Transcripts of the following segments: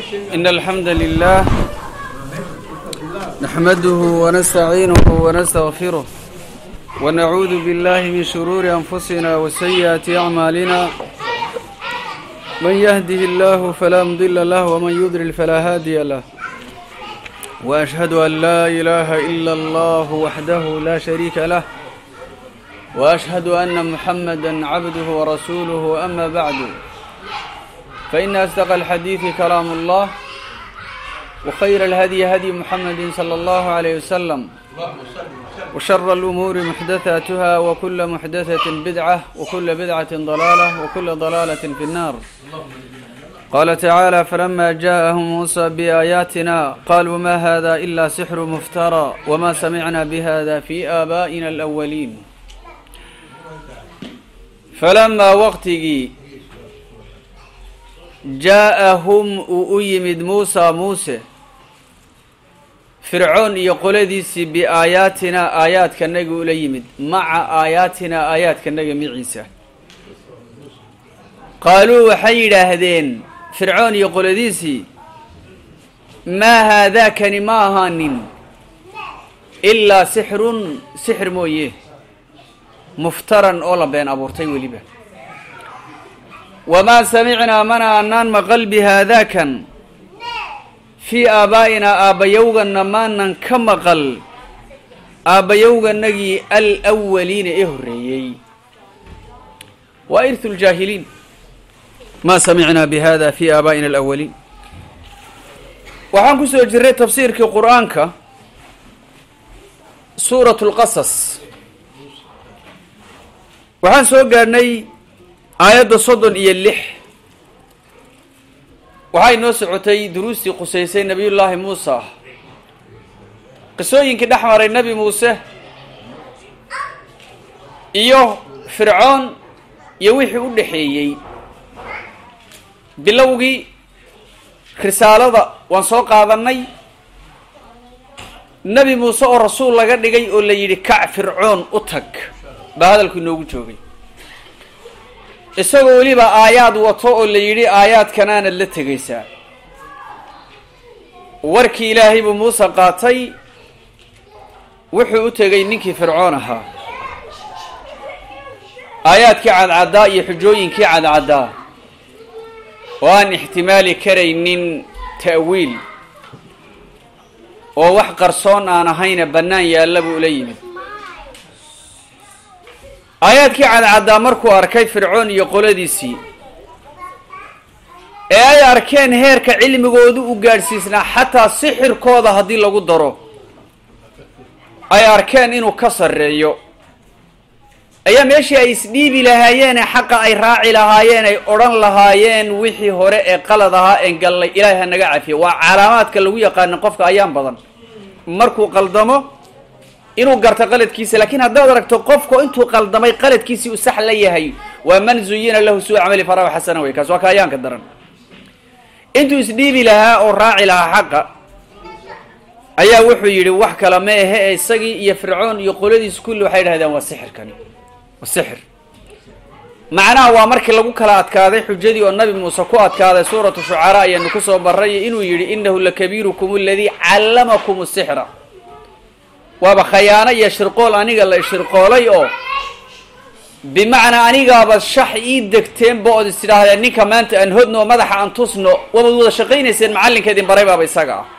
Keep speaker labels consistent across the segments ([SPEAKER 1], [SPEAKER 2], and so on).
[SPEAKER 1] إن الحمد لله نحمده ونستعينه ونستغفره ونعوذ بالله من شرور أنفسنا وسيئات أعمالنا من يهده الله فلا مضل له ومن يضلل فلا هادي له وأشهد أن لا إله إلا الله وحده لا شريك له وأشهد أن محمدا عبده ورسوله أما بعد فإن أصدق الحديث كلام الله وخير الهدي هدي محمد صلى الله عليه وسلم وشر الأمور محدثاتها وكل محدثة بدعة وكل بدعة ضلالة وكل ضلالة في النار قال تعالى فلما جاءهم موسى بآياتنا قالوا ما هذا إلا سحر مفترى وما سمعنا بهذا في آبائنا الأولين فلما وقتigii jaa-ahum uu u yimid muusaa muuse fircoon iyo qoladiisii biaayaatinaa aayaadkanaga ula yimid maca aayaatinaa aayaadkanaga miciisa qaaluu waxay yidhaahdeen fircoon iyo qoladiisii maa haadaakani ma ahaanin ilaa sixrun sixir mooye muftaran oo la been abuurtay weliba wamaa samicnaa mana anaan maqal bi haadaakan fii aabaa'inaa aabbayowganna maanan ka maqal aabbayowganagii alwaliina ee horreeyey waa irhu ljaahiliin maa samicnaa bi hada fii aabaa'ina alawaliin waxaan ku soo jirray tafsiirkii qur-aanka suurat lqasas waxaan soo gaadhnay aayadda soddon iyo lix waxay noo socotay duruustii qusaysay nebiyullaahi muusa qisooyinkii dhex maray nebi muuse iyo fircoon iyo wixii u dhexeeyey bilowgii risaalada waan soo qaadannay nebi muuse oo rasuul laga dhigay oo la yidhi kac fircoon u tag baa hadalku inoogu joogay isagoo weliba aayaad wato oo la yidhi aayaadkanaanad la tegaysaa warkii ilaahay buu muuse qaatay wuxuu u tegay ninkii fircoon ahaa aayaadkii cadcaddaa iyo xujooyinkii cadcaddaa oo aan ixtimaali karaynin ta'wiil oo wax qarsoon aan ahayna bannaan yaalla buu ula yimid aayaadkii cadcaddaa markuu arkay fircoon iyo qoladiisii ee ay arkeen heerka cilmigoodu u gaadhsiisnaa xataa sixirkooda haddii lagu daro ay arkeen inuu ka sarreeyo ayaa meeshii ay isdhiibi lahaayeen ee xaqa ay raaci lahaayeen ay odhan lahaayeen wixii hore ee qalad ahaa een gallay ilaahay ha naga cafiyo waa calaamaadka lagu yaqaana qofka ayaan badan markuu qaldamo inuu garto qaladkiisa laakiin haddaad aragto qofku intuu qaldamay qaladkiisii u sax la yahay waa man zuyina lahu suu camali farahu xasana wey kaas waa kaayaanka daran intuu isdhiibi lahaa oo raaci lahaa xaqa ayaa wuxuu yidhi wax kale ma ahe ee isagii iyo fircoon iyo qoladiis kulli waxay dhahdeen waa sixirkani waa sixir macnaha waa markii lagu kala adkaaday xujadii oo nabi muuse ku adkaaday suuratu shucaraa ayaanu kusoo baray inuu yidhi inahu lakabiirukum aladii callamakum sixra waaba khayaano iyo shirqool aniga la shirqoolay oo bimacnaa anigaaba shax ii degteenba ood is tidhaahdeen ninka maanta aan hodno oo madaxa aan tusno waabad wada shaqaynayseen macallinka idin baray baaba isaga ah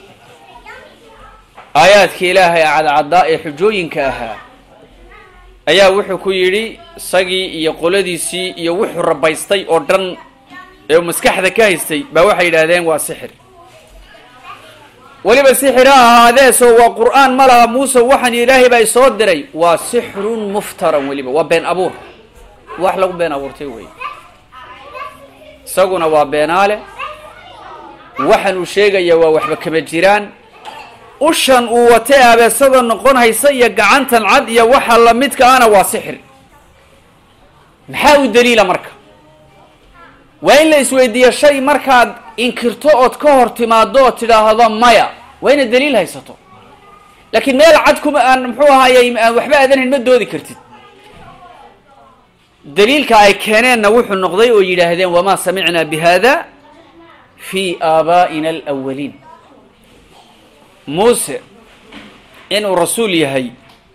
[SPEAKER 1] aayaadkii ilaahay cadcaddaa ee xujooyinka ahaa ayaa wuxuu ku yidhi isagii iyo qoladiisii iyo wuxuu rabaystay oo dhan ee uu maskaxda ka haystay baa waxay yidhaahdeen waa sixir weliba sixir ha ahaadeesoo waa qur-aan ma laha muuse waxaan ilaahay baa isoo diray waa sixrun muftaran weliba waa been abuur wax lagu been abuurtay wey isaguna waa beenaale waxaan uu sheegaya waa waxba kama jiraan ushan uu watay abeesada noqon haysa iyo gacantan cad iyo waxa lamidka ana waa sixir maxaa u daliila marka waa in la isweydiiyo shay markaad inkirto ood ka hor timaado oo tidhaahdo maya waa inaad daliil haysato laakiin meel cad kuma aan muxuu ahayey aan waxba aadanayn ma doodi kartid daliilka ay keeneenna wuxuu noqday oo yidhaahdeen wamaa samicnaa bi hada fii aabaa'ina alawaliin muuse inuu rasuul yahay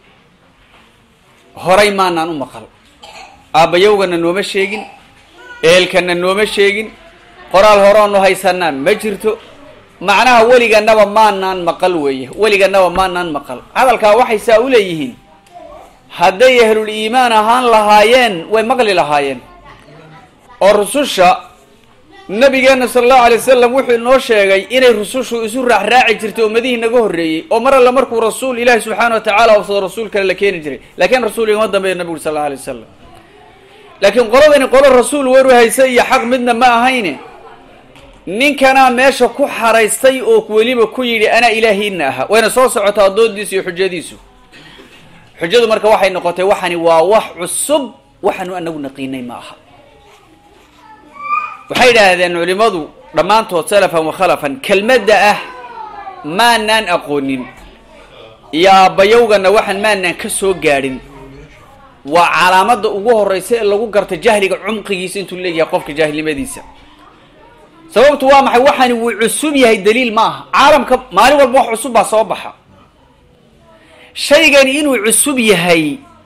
[SPEAKER 1] horay maanaan u maqal aabbayowgana nooma sheegin eelkana nooma sheegin qoraal horoonu haysanaa ma jirto macnaha weliganaba maanaan maqal weeye weliganaba maanaan maqal hadalkaa waxay saa u leeyihiin hadday ahlul iimaan ahaan lahaayeen way maqli lahaayeen oo rususha nabigeena sala allahu alay wasalam wuxuu inoo sheegay inay rusushu isu raacraaci jirtay ummadihii naga horreeyey oo mar alle markuu rasuul ilaahi subxaana wa tacaala ofsado rasuul kale la keeni jiray laakiin rasuul igama dambeeya nabigu sal allau alay wasalam laakiin qoladani qolo rasuul waru haysa iyo xaq midna ma ahayne ninkanaa meesha ku xaraystay oo weliba ku yidhi anaa ilaahiina aha wayna soo socotaa doodiisu iyo xujadiisu xujadu marka waxay noqotay waxani waa wax cusub waxaanu anagu naqiinay ma aha waxay yidhaahdeen culimadu dhammaantood salafan wa khalafan kelmadda ah maanaan aqoonin iyo aabbayowgana waxaan maanaan ka soo gaadhin waa calaamadda ugu horeysa ee lagu garta jahliga cumqigiisa intuu leeyahay qofka jaahilnimadiisa sababtu waa maxay waxaani wuu cusub yahay daliil ma aha caalamka maalin walba wax cusub baa soo baxa shaygani inuu cusub yahay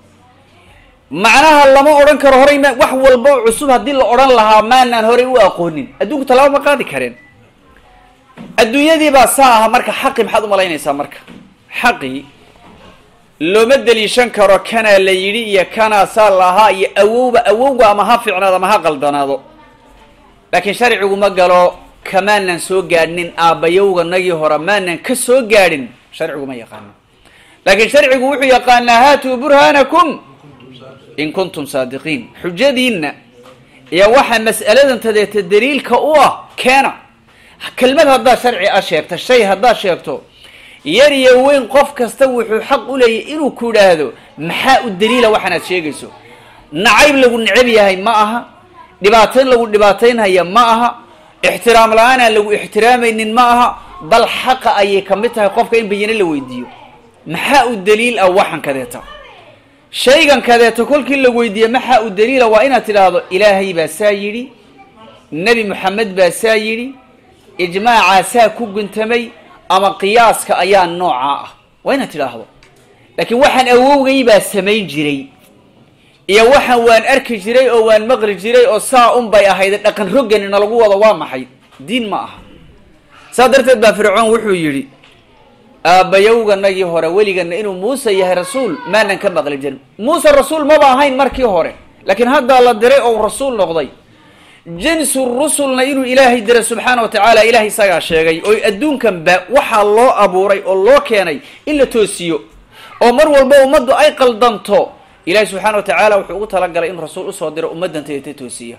[SPEAKER 1] macnaha lama odhan karo horay ma wax walba oo cusub haddii la odhan lahaa maanaan horay u aqoonin adduunku talaaba ma qaadi kareen adduunyadii baa saa aha marka xaqi maxaad umalaynaysaa marka xaqi looma deliishan karo kanaa la yidhi iyo kanaa saa lahaa iyo awowba awowga ama ha fiicnaado ama ha qaldanaado laakiin sharcigu ma galo kamaanan soo gaadhnin aabbayowganagii hore maanan ka soo gaadhin sharcigu ma yaqaano laakiin sharcigu wuxuu yaqaanaa haatuu burhaanakum in kuntum saadiqiin xujadiinna iyo waxa mas'aladan tadeeta daliilka u ah keena kelmad haddaad sharci a sheegta shay haddaad sheegto yar iyo weyn qof kasta wuxuu xaq u leeyahy inuu ku idhaahdo maxaa u daliila waxaanaad sheegayso nacayb lagu necab yahay ma aha dhibaatayn lagu dhibaataynhaya ma aha ixtiraam la-aanaan lagu ixtiraamaynin ma aha bal xaqa ayay ka mid tahay qofka in bayane la weydiiyo maxaa u daliil ah waxan kadeeta shaygan kadeeta kolkii la weydiiye maxaa u daliila waa inaad tidhaahdo ilaahay baa saa yidhi nebi moxamed baa saa yidhi ijmaacaa saa ku guntamay ama qiyaaska ayaa noocaa ah waa inaad tidhaahdo laakiin waxaan awowgay baa samayn jiray iyo waxaan waan arki jiray oo waan maqli jiray oo saa un bay ahayd dhaqan rogganina lagu wado waa maxay diin ma aha saa darteed baa fircoon wuxuu yidhi aabbayowganagii hore weligana inuu muuse yahay rasuul maanan ka maqli jirin muuse rasuul maba ahayn markii hore laakiin haddaa la diray oo rasuul noqday jinsu rusulna inuu ilaahay diray subxaana wa tacaala ilahay isagaa sheegay oo adduunkanba waxaa loo abuuray oo loo keenay in la toosiyo oo mar walba ummaddu ay qaldanto ilahi subxaana wa tacaala wuxuu ugu talagalay in rasuul usoo diro ummaddan tayata toosiya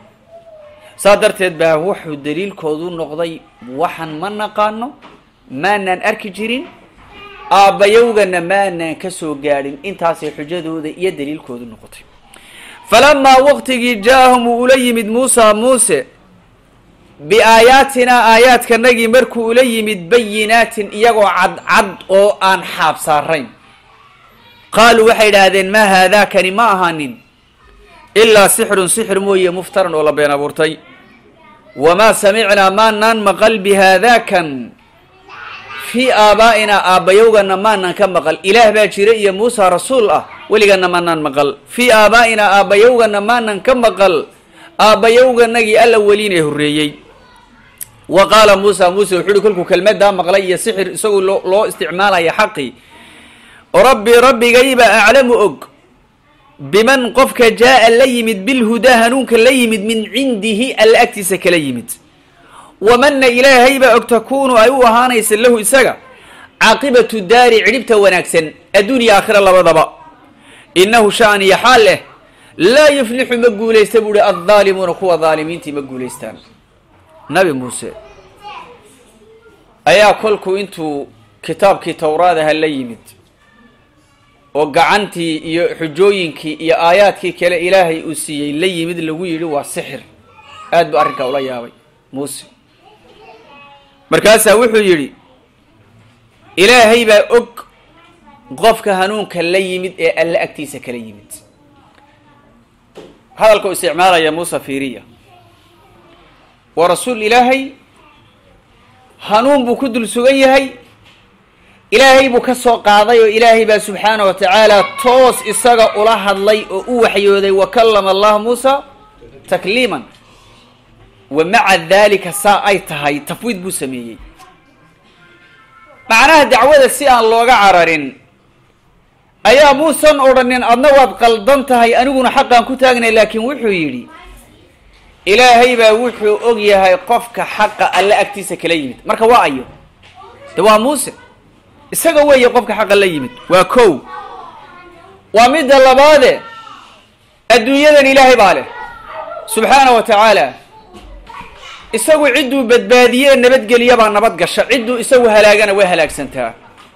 [SPEAKER 1] saa darteed baa wuxuu daliilkoodu noqday waxaan ma naqaano maanaan arki jirin aabbayowgana maanaan ka soo gaadhin intaasay xujadooda iyo daliilkoodu noqotay falamaa waqtigii jaa-ahum uu ula yimid muusa muuse biaayaatinaa aayaadkanagii markuu ula yimid bayinaatin iyagoo cadcad oo aan xaab saarayn qaaluu waxay idhaahdeen maa haadaakani ma ahaanin ilaa sixrun sixir mooye muftaran oo la been abuurtay wamaa samicnaa maanaan maqal bihaadaakan fii aabaa'inaa aabbayowgana maanaan ka maqal ilaah baa jira iyo muusa rasuul ah weligana maanaan maqal fii aabaa'inaa aabbayowgana maanan ka maqal aabbayowganagii alla weliinee horreeyey wa qaala muusa muuse wuxuu uhi kolkuu kelmadaa maqlay iyo sixir isagoo loo loo isticmaalaya xaqii rabbi rabbigayba aclamu og biman qofka jaa-a la yimid bilhudaa hanuunka la yimid min cindihi alla agtiisa kala yimid wamanna ilaahaybaa og takuunu ay u ahaanaysa lahu isaga caaqibatu daari cidhibta wanaagsan adduuniya aakhira labadaba innahu sha'niya xaal leh laa yuflixu ma guulaysta buu uhi addaalimuuna kuwa daalimiintii ma guulaystaan nabi muuse ayaa kolkuu intuu kitaabkii towraadaha la yimid oo gacantii iyo xujooyinkii iyo aayaadkii kale ilaahay uu siiyey la yimid lagu yidhi waa sixir aad buu arrinkaa ula yaabay muuse markaasaa wuxuu yidhi ilaahay baa og qofka hanuunka la yimid ee alle agtiisa kala yimid hadalka u isticmaalaya muuse fiiriya waa rasuul ilaahay hanuun buu ku dul sugan yahay ilaahay buu ka soo qaaday oo ilaahay baa subxaana wa tacaala toos isaga ula hadlay oo u waxyooday wa kallama allah muusa takliiman wa maca daalika saa ay tahay tafwiid buu sameeyey macnaha dacwada si aan looga cararin ayaa muusan odhanin adna waad qaldan tahay aniguna xaqaan ku taagnay laakiin wuxuu yidhi ilaahay baa wuxuu og yahay qofka xaqa alle agtiisa kala yimid marka waa ayo de waa muuse isaga weeye qofka xaqa la yimid waa kow waa midda labaade adduunyadan ilaahay baa leh subxaana wa tacaala isagu cidduu badbaadiye nabadgeliya baa nabad gasha cidduu isagu halaagana way halaagsantaa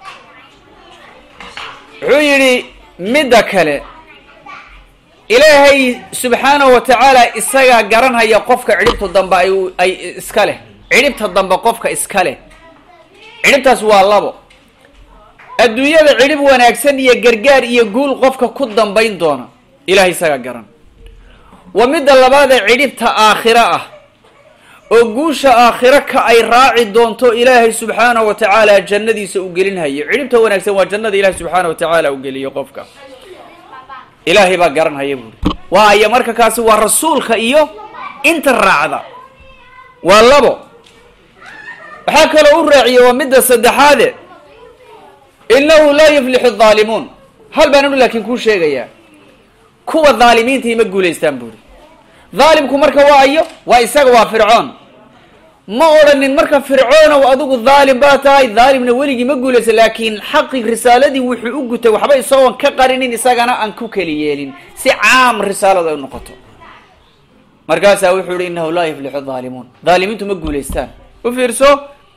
[SPEAKER 1] wuxuu yidhi midda kale ilaahay subxaanahu wa tacaala isagaa garanhaya qofka cidhibta dambe ay ay iska leh cidhibta dambe qofka iska leh cidhibtaas waa labo adduunyada cidhib wanaagsan iyo gargaar iyo guul qofka ku dambayn doona ilahay isagaa garan waa midda labaadee cidhibta aakhiro ah oo guusha aakhiro ka ay raaci doonto ilaahay subxaanahu wa tacaala jannadiisa u gelinhayo cidhibta wanaagsan waa jannada ilahay subxaana wa tacaala u geliyo qofka ilaahay baa garanhaya buuri waayo marka kaasi waa rasuulka iyo inta raacda waa labo waxaa kaloo u raaciye waa midda saddexaade inahu laa yuflixu adhaalimuun hal baan anu laakiin kuu sheegayaa kuwa dhaalimiintai ma guulaystaan buuri dhaalimku marka waa ayo waa isaga waa fircoon ma odhanin marka fircoonow adigu dhaalim baa tahay dhaalimna weligii ma guulaysa laakiin xaqi risaaladii wuxuu u gutay waxba isagoon ka qarinin isagana aan ku keli yeelin si caam risaaladu ay noqoto markaasaa wuxuu yihi inahu laa yuflixu dhaalimuun dhaalimiintu ma guulaystaan u fiirso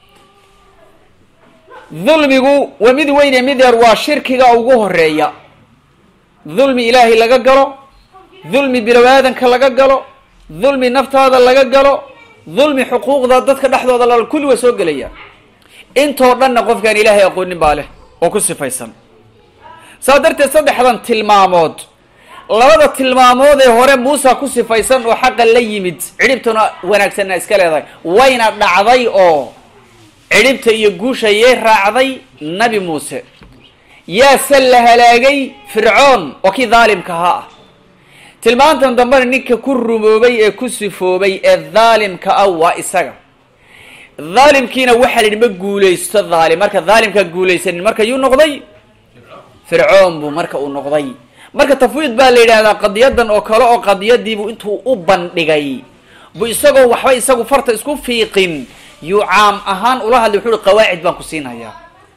[SPEAKER 1] dulmigu waa mid weyne mid yar waa shirkiga ugu horeeya dulmi ilaahay laga galo dulmi bilow aadanka laga galo dulmi naftaada laga galo dulmi xuquuqda dadka dhexdooda la kulli waa soo gelaya intoo dhanna qofkaan ilaahay aqoonin baa leh oo ku sifaysan saa darteed saddexdan tilmaamood labada tilmaamood ee hore muusa ku sifaysan oo xaqa la yimid cidhibtuna wanaagsanna iska leedahay wayna dhacday oo cidhibta iyo guusha yay raacday nabi muuse yaase la halaagay fircoon oo kii dhaalimka ahaa ah tilmaantan dambena ninka ku rumoobay ee ku sifoobay ee dhaalimka ah waa isaga dhaalimkiina waxaa la yidhi ma guulaysto dhaalim marka dhaalimkaa guulaysanin marka yuu noqday fircoon buu marka uu noqday marka tafwiid baa la yidhahdaa qadiyadan oo kale oo qadiyadiibuu intuu u bandhigay bu isagoo waxba isagu farta isku fiiqin yuu caam ahaan ula hadlay wuxuu uhi qawaacid baan ku siinhayaa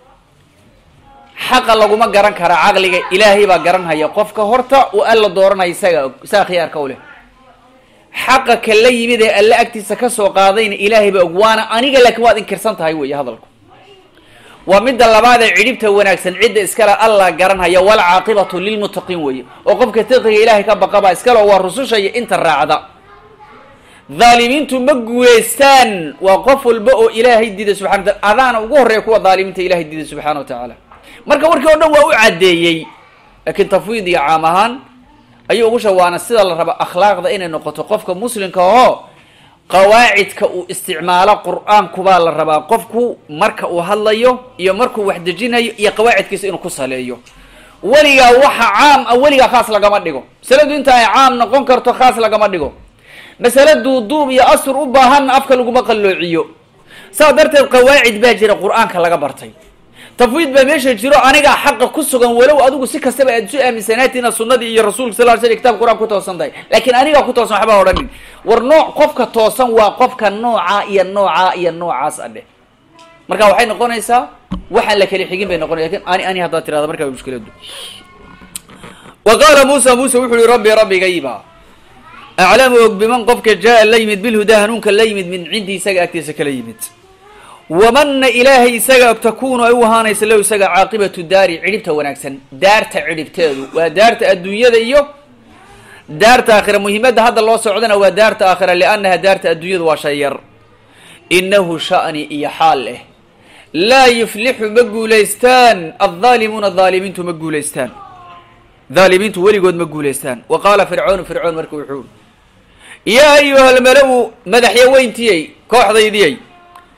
[SPEAKER 1] xaqa laguma garan karaa caqliga ilaahay baa garanhaya qofka horta uu alla dooranaya isaga isaga khiyaarka u leh xaqa ka la yimid ee alle agtiisa ka soo qaadayna ilaahay baa og waana aniga laakiin waad inkirsan tahay weeye hadalku waa midda labaad ee cidhibta wanaagsan cidda iskale allah garanhaya walcaaqibatu lilmuttaqiin weeye oo qofka taqiga ilaahay ka baqabaa iskale oo waa rususha iyo inta raacda dhaalimiintu ma guulaystaan waa qof walba oo ilaahay diiday subxana wa taala adaana ugu horreeya kuwa dhaalimiinta ilahay diiday subxana wa tacaala marka warkii o dhan waa u caddeeyey laakiin tafwiid iyo caam ahaan ayuu ugu shawaana sida la raba akhlaaqda inay noqoto qofka muslimka oo qawaacidka uu isticmaalo qur-aankubaa la rabaa qofku marka uu hadlayo iyo markuu wax dejinayo iyo qawaacidkiisa inuu ku saleeyo weligaa waxa caam ah weligaa khaas lagama dhigo masaladu inta ay caam noqon karto khaas lagama dhigo masale duuduub iyo asur u baahanna afka laguma qalloociyo saa darteed qawaacid baa jira qur-aanka laga bartay tafwiid baa meesha jiro anigaa xaqa ku sugan walow adigu si kastaba aad isu aaminsanaati inaad sunadii iyo rasuulka sal l sl kitabka qur-aan ku toosan tahay laakiin anigaa ku toosan waxbaa odhanin war nooc qofka toosan waa qofka noocaa iyo noocaa iyo noocaas adhe marka waxay noqonaysaa waxaan la kala xigin bay noqonay lakin ani ani haddaad tirahda markaa mushkiladu wa qaala muusa muuse wuxuu yihi rabbi rabbigayba aclamu og biman qofka jaa la yimid bilhudaa hanuunka la yimid min cindi isaga agtiisa kala yimid wamana ilaahay isaga og takuunu ay u ahaanaysa low isaga caaqibatu daari cidhibta wanaagsan daarta cidhibteedu waa daarta adduunyada iyo daarta aakhira muhiimadda hadda loo socdana waa daarta aakhira liannaha daarta adduunyadu waa shay yar inahu sha'ni iyo xaal leh laa yuflixu ma guulaystaan adhaalimuuna dhaalimiintu ma guulaystaan dhaalimiintu weligood ma guulaystaan wa qaala fircoonu fircoon marka wuxuu yaa ayuha almala-u madaxya weyntiyey kooxdaydiyey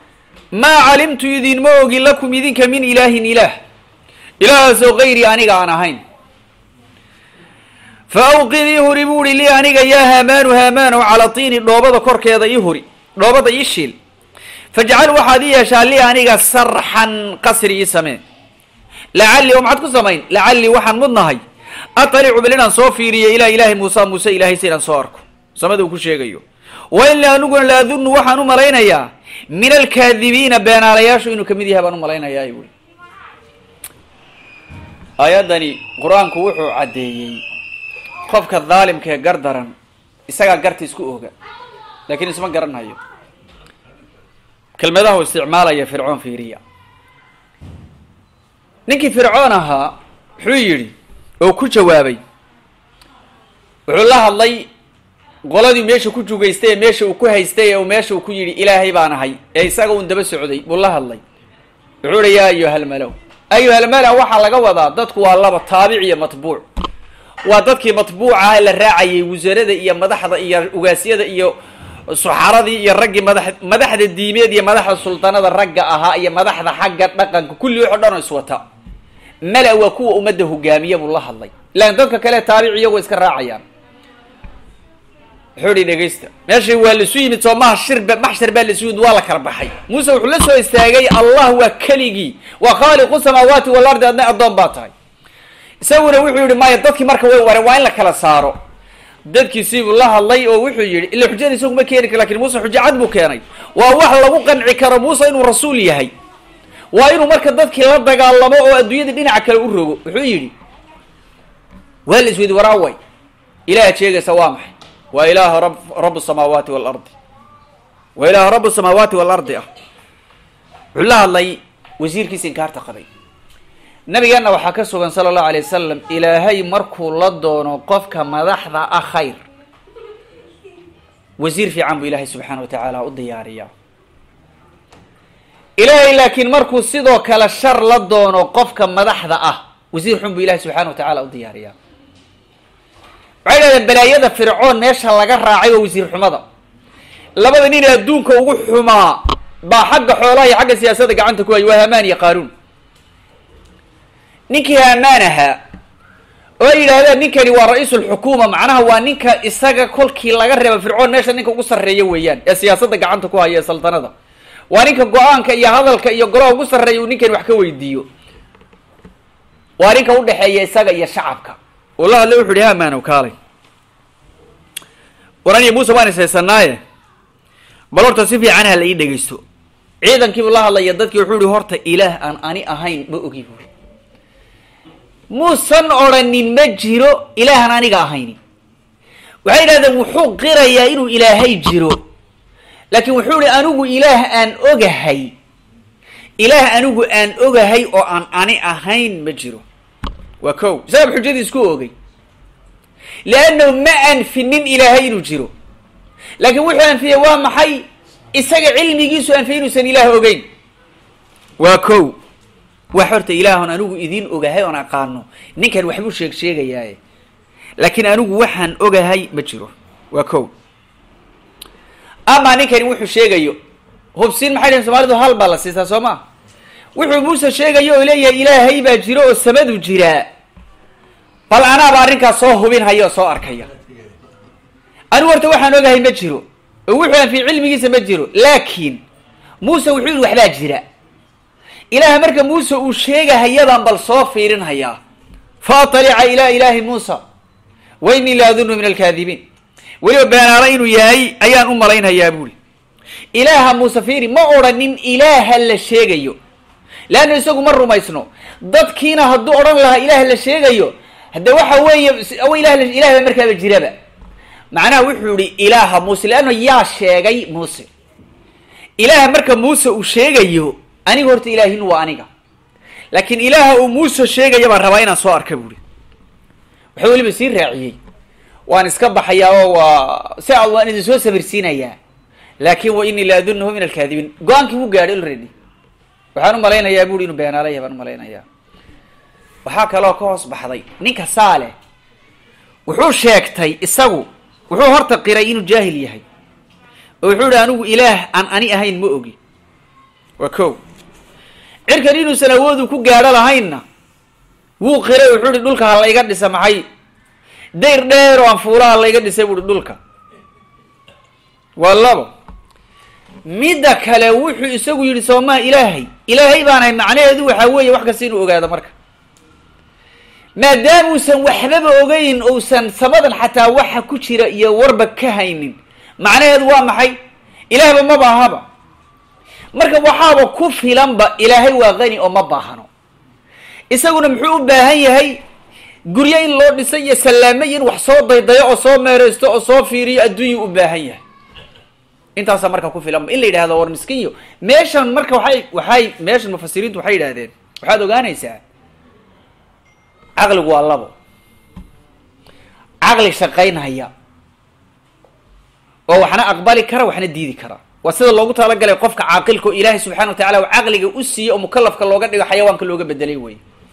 [SPEAKER 1] maa calimtu idinma ogi lakum idinka min ilaahin ilaah ilaahaasoo gayri aniga aan ahayn fa awqid ii huri buu uhi lii aniga yaa haamaanu haamaanow calaa tiini dhoobada korkeeda ii huri dhoobada ii shiil fajcal waxaad ii yeeshaa lii aniga sarxan qasri ii samee lacallii oo maxaad ku samayn lacallii waxaan mudnahay atalicu bil inaan soo fiiriyo ilaa ilaahi muusa muuse ilaahay si inaan soo arko samada uu ku sheegayo wa inii aniguna la adunnu waxaan u malaynayaa min alkaadibiina beenaalayaashu inuu kamid yahay baan u malaynayaa buui aayaddani qur-aanku wuxuu caddeeyey qofka daalimka ee gar daran isagaa garta isku oga laakiin isma garanhayo kelmadahu isticmaalaya fircoon fiiriya ninkii fircoon ahaa wuxuu yidhi oo ku jawaabay wuxuu la hadlay qoladii meesha ku jugaystay ee meesha uu ku haystay ee meesha uu ku yidhi ilaahay baan ahay ee isaga un daba socday buu la hadlay wuxuu hi yaa ayuhalmalow ayuhalmala waxaa laga wadaa dadku waa laba taabic iyo matbuuc waa dadkii matbuucaha la raacayay wasarada iyo madaxda iyo ugaasyada iyo suxaradii iyo raggii madax madaxda diimeed iyo madaxda sultanada ragga ahaa iyo madaxda xagga dhaqanka kulli waxo dhan oo iswata mala waa kuwa ummadda hogaamiya buu la hadlay laakin dadka kale taabic iyagoo iska raacayaan wuxuu ihi dhegaysta meeshay waa laisu yimid soo maha shirba maxshar baa laisu yimid waa la kala baxay muuse wuxuu la soo istaagay allah waa keligii waa khaaliqu samaawaati walardi adna addoon baa tahay isaguna wuxuu yihi maya dadkii marka way wareen waa in la kala saaro dadkiisiibuu la hadlay oo wuxuu yihi ila xujada isagu ma keeni kar lakin muuse xujo cad buu keenay waa wax lagu qanci karo muuse inuu rasuul yahay waa inuu marka dadkii la dagaalamo oo adduunyada dhinaca kale u rogo wuxuu yidhi waa la isweydi waraaway ilaah sheegaysa waa maxay waa ilaaha rab rabu samaawaati waalardi waa ilaaha rabu samaawaati waalardi ah wuxuu la hadlay wasiirkiisa inkaarta qabay nabigeenna waxaa ka sugan sala allahu alay wasalam ilaahay markuu la doono qofka madaxda ah khayr wasiir fiican buu ilaahay subxaana wa tacaala u diyaariyaa ilaahay laakiin markuu sidoo kale shar la doono qofka madaxda ah wasiir xun buu ilahay subxana wa tacaala u diyaariyaa waxay dhahdeen balaayada fircoon meesha laga raacay waa wasiir xumada labada nin adduunka ugu xumaa baa xagga xoolaha iyo xagga siyaasadda gacanta ku hay waa hamaan iyo qaaruun ninkii hamaan ahaa oo ay yidhaahdeen ninkani waa ra-iisulxukuuma macnaha waa ninka isaga kolkii laga reeba fircoon meesha ninka ugu sarreeya weeyaan ee siyaasadda gacanta ku haya ee saltanada waa ninka go-aanka iyo hadalka iyo golaha ugu sarreeya uu ninkani wax ka weydiiyo waa ninka udhexeeya isaga iyo shacabka uu la hadlay wuxu uhi haamaanow kaalay waraniyo muuse waan is haysanaaye bal horta si fiican ha la ii dhegeysto ciidankiibuu la hadlaya dadkii wuxuu ihi horta ilaah aan ani ahayn ma ogi buuri muusan odrhanin ma jiro ilaahan aniga ahayni waxay yidhahdeen wuxuu qirayaa inuu ilaahay jiro laakiin wuxuu ihi anigu ilaah aan ogahay ilaah anigu aan ogahay oo aan ani ahayn ma jiro waa ko isaga xujadii isku ogay leannahu ma anfinin ilaahay inuu jiro laakiin wuxuu anfiyey waa maxay isaga cilmigiisu anfiyey inuusan ilaah ogeyn waa ko wax horta ilaahon anigu idin ogahay oon aqaano ninkan waxbuu sheeg sheegayaaye laakiin anigu waxaan ogahay ma jiro waa ko ama ninkani wuxuu sheegayo hubsin maxay dhahen somaalidu hal baa la siisaa soo ma wuxuu muuse sheegayo oo leeyahay ilaahay baa jiro oo samadu jiraa bal anaaba arrinkaas soo hubinhaya oo soo arkaya anigu horta waxaan ogahay ma jiro oo wuxuu anfiy cilmigiisa ma jiro laakiin muuse wuxuu yihi waxbaa jira ilaah marka muuse uu sheegahayadaan bal soo fiirinhayaa fa atalica ilaa ilaahi muusa wa inii la adunnu min alkaadibiin weliba beenaala inuu yahay ayaan u malaynhayaa buuri ilaaha muuse fiiri ma odhanin ilaaha la sheegayo leanna isagu ma rumaysno dadkiina hadduu odhan lahaa ilaah la sheegayo hadde waxa weeye ilah ilaah ba markaaba jiraba macnaha wuxuu yihi ilaaha muuse leanna yaa sheegay muuse ilaaha marka muuse uu sheegayo aniga horta ilaahin waa aniga laakiin ilaaha uu muuse sheegaya baan rabaa inaan soo arka buuri wuxuu weliba sii raaciyey waan iska baxayaa oo waa si a waan idin soo sabirsiinayaa laakin wa inii la adunuhu min alkaadibiin go-aankii wuu gaadhay already waxaan u malaynayaa buuri inuu beenaalaya baan umalaynayaa waxaa kaloo ka hoos baxday ninka saale wuxuu sheegtay isagu wuxuu horta qiray inuu jaahil yahay oo wuxuu ihi anigu ilaah aan ani ahayn ma ogi waa ko cirkan inuusan awoodu ku gaadho lahaynna wuu qiray wuxuu ihi dhulka ha layga dhisa maxay dayr dheer oo aan fuulaha layga dhisay buuhi dhulka waa labo midda kale wuxuu isagu yidhi soomaa ilaahay ilaahay baanahay macnaheedu waxaa weeye wax kasta inuu ogaado marka maadaamuusan waxbaba ogeyn ousan samadan xataa waxa ku jira iyo warba ka haynin macnaheedu waa maxay ilaahba ma baahaba marka waxaaba ku filanba ilaahay waa qani oo ma baahano isaguna muxuu u baahan yahay guryo in loo dhisay iyo sallaamay in wax soo daydayo oo soo meereysto oo soo fiiriyo adduunyau u baahan yahay intaasaa marka ku filanba in la yidhahdo war miskiyo meeshan marka waxay waxay meeshan mufasiriintu waxay yidhahdeen waxaad ogaanaysaa caqligu waa labo caqli shaqaynhaya oo waxna aqbali kara waxna diidi kara waa sida loogu talagalay qofka caaqilka oo ilaahay subxana wa tacala caqliga u siiye oo mukalafka looga dhigo xayawaanka looga bedelay wey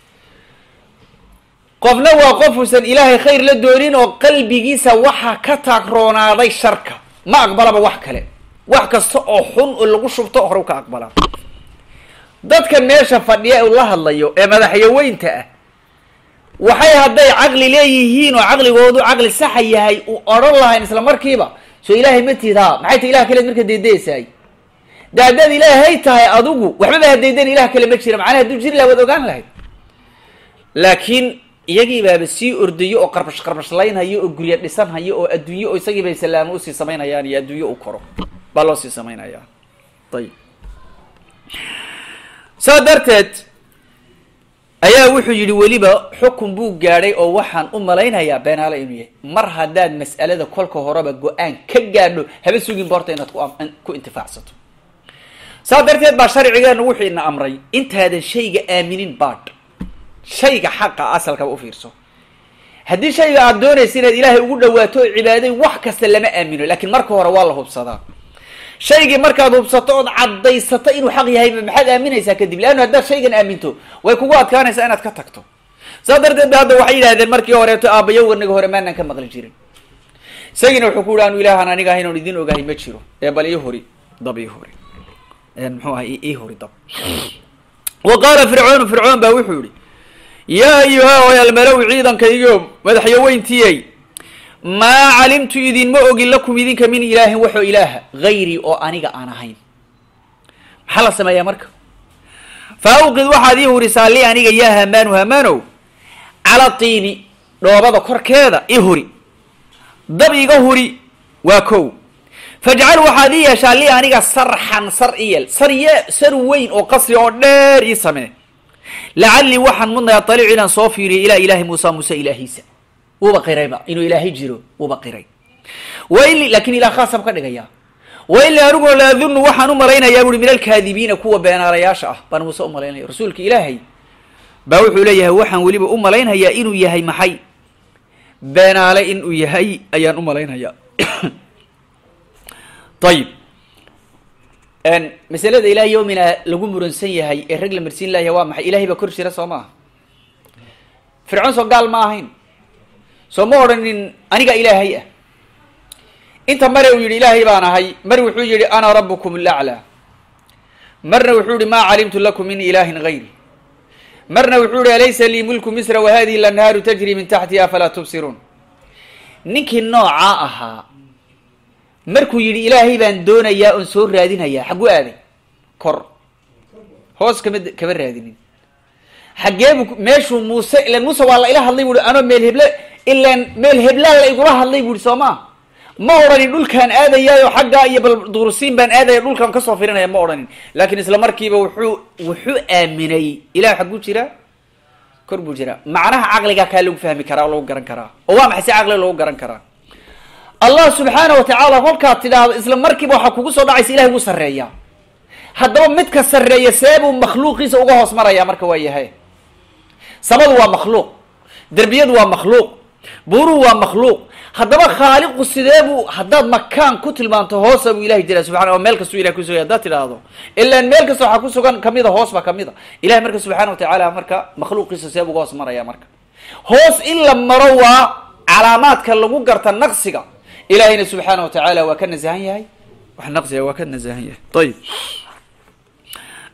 [SPEAKER 1] qofna waa qofuusan ilaahay khayr la doonin oo qalbigiisa waxaa ka taagroonaaday sharka ma aqbalaba wax kale wax kasta oo xun oo lagu shubto hore u ka aqbalaa dadka meesha fadhiya u la hadlayo ee madaxyaweynta ah waxay hadday caqli leeyihiin oo caqligoodu caqli saxa yahay u odhan lahayn isla markiiba soo ilaahay ma tiid ha maxay tahay ilah kaleed marka deedeesaay de haddaad ilaahay tahay adigu waxbaba hadaydan ilah kale ma jira macnaha hadduu jiri laha waad ogaan lahayd laakiin iyagii baaba sii ordayo oo qarbash qarbashlaynhayo oo gurya dhisanhayo oo adduunye oo isagii bay salaamo usii samaynayaan iyo adduunye u koro baa loo sii samaynayaa ayib saa darteed ayaa wuxuu yidhi weliba xukun buu gaadhay oo waxaan u malaynayaa beenaale inuu yahay mar haddaad mas'alada kolka horeba go-aan ka gaadho haba sugin boorta inaad ku intifaacsato saa darteed baa sharcigeenu wuxuu ina amray intaadan shayga aaminin baadh shayga xaqa asalkaba u fiirso haddii shayga aada doonaysa inaad ilaahay ugu dhawaato oo cibaaday wax kasta lama aamino laakiin marka hore waa la hubsadaa shaygii markaad hubsato ood caddaysato inuu xaq yahayba maxaad aaminaysaa kadib leannu haddaad shaygan aaminto way kugu adkaanaysaa inaad ka tagto saa darteed ba hadda waxay yidhahdeen markii horeeto aabbayowganaga hore maanaan ka maqli jirin isagiina wuxuu ku yihi anu ilaahan aniga ahayn oon idin ogahay ma jiro ee bal ii hori dab ii hori muxuu ahay ii hori dab wa qaala fircoonu fircoon baa wuxuu yihi yaa ayuha oy almalow ciidankaygo madaxyaweyntiiyey maa calimtu idinma ogin lakum idinka min ilaahin waxoo ilaaha hayrii oo aniga aan ahayn maxaa la sameeyaa marka fa awqid waxaad ii hurisaa li aniga yaa hamaanu hamaanow cala tiini dhoobada korkeeda i huri dab iga huri waa kow fajcal waxaad ii yeeshaa li aniga sarxan sar iyel sar ye sar weyn oo qasri oo dheer ii samee lacallii waxaan mudnayaa daliic inaan soo fiiriyo ilaa ilaahi muusa muuse ilaahiisa wuuba qirayba inuu ilaahay jiro wuuba qiray waili laakin ilah khaasab ka dhigaya waili anigoo la adunnu waxaan u malaynayaa buui min alkaadibiina kuwa beenaalayaasha ah baan muuse u malaynaya rasuulka ilaahay baa wuxuu leeyahay waxaan weliba u malaynayaa inuu yahay maxay beenaale inuu yahay ayaan u malaynaya ayib masalada ilaah yomina lagu muransan yahay ee rag la marsiin laaya waa maxay ilahay baa kor jira soo maaha fircoon soo gaal ma ahayn soo ma odhanin aniga ilaahay ah inta mare uu yidhi ilaahay baan ahay mar wuxuu yihi ana rabukum alaclaa marna wuxuu yihi maa calimtu lakum min ilaahin gayri marna wuxuu yihi alaysa lii mulku misra wa hadihi lanhaaru tajri min taxtiha afalaa tubsiruun ninkii noocaa ahaa markuu yidhi ilaahay baan doonayaa oon soo raadinayaa xagguu aaday kor hoos kama kama raadinin xaggeebu meeshuu muuse ilan muuse waa la ila hadlay buuhi anoo meel heble ilan meel heblaan la igula hadlay buuhi soo maa ma odhanin dhulkaan aadayaayo xaggaa iyo bal durusiin baan aadaya dhulkaan kasoo firinaya ma odhanin laakiin isla markiiba wuxuu wuxuu aaminay ilah xagguu jiraa kor buu jiraa macnaha caqligaa kaa lagu fahmi karaa oo lagu garan karaa oo waa maxay si caqliga lagu garan karaa allah subxaana wa tacaala kolkaad tidhaahdo isla markiiba waxaa kugu soo dhacaysa ilahay wuu sarreeyaa haddaba midka sarreeya seebuu makhluuqiisa uga hoos maraya marka waa yahay samadu waa makhluuq derbiyadu waa makhluuq buuruhu waa makhluuq haddaba khaaliqu sideebuu haddaad makaan ku tilmaanto hoosa buu ilahay jiraa subxana oo meel kastuu ilahay kusugay haddaad tidhaahdo ilaan meel kasta waxaa kusugan kamida hoos baa kamid a ilahay marka subxaana wa tacaala marka makhluuqiisa seebuu uga hoos maraya marka hoos in la maro waa calaamaadka lagu garta naqsiga ilahayna subxaana wa tacaala waa ka nasahan yahay wax naqsiga waa ka nasahan yahay ayib